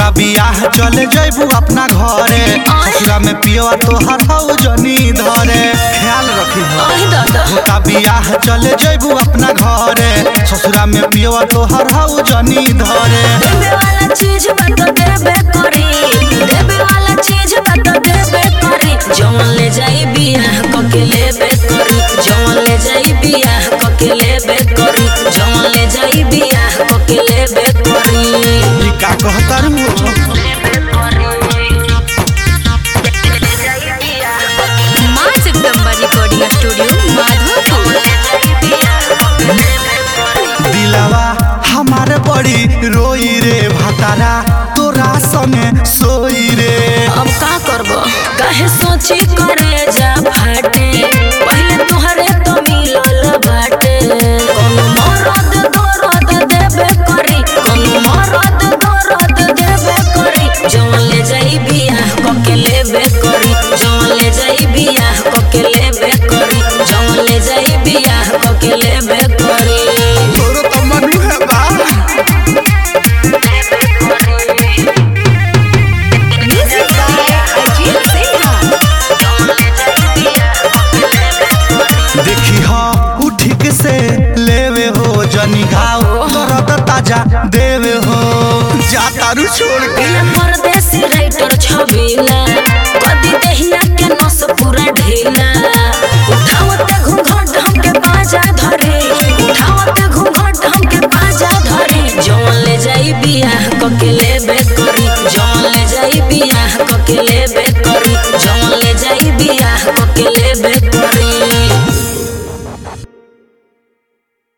होता बियाह चले जैबू अपना घरे ससुरा में पियवा तोहर हौ जनी धरे ख्याल रखी हो आई दादा होता बियाह चले जैबू अपना घरे ससुरा में पियवा तोहर हौ जनी धरे देवे वाला चीज बता देबे करी देवे वाला चीज बता देबे करी जवन ले जाई बियाह कके लेबे करी जवन ले जाई बियाह कके लेबे करी जवन ले जाई बियाह कके लेबे करी ई का कहतर हो माँ जगदम्बा रिकॉर्डिंग स्टूडियो माधोपुर दिलवा हमारे बड़ी रोई रे भतारा तोरा संगे सोई रे अब का करबो काहे सोची करे जा फाटे पहले तुहरे तो मिलल बाटे कोनो मरद दरद देबे करी कोनो मरद दरद देबे करी जवन ले जाई बियाह कके लेबे करी जवन ले जाई बियाह कके लेबे करी जवन ले जाई बियाह कके लेबे करी तोरो तो मनु है बा देखी हो उ ठीक से लेवे हो जनी घाव दर्द ताजा देवे हो जा तारू छोड़ के परदेसी राइटर छबिला कदी देहिया के नस पूरा ढीला उठावते घूंघट हमके बाजा धरे उठावते घूंघट हमके बाजा धरे जवन ले जाई बियाह कके लेबे करी जवन ले जाई बियाह कके लेबे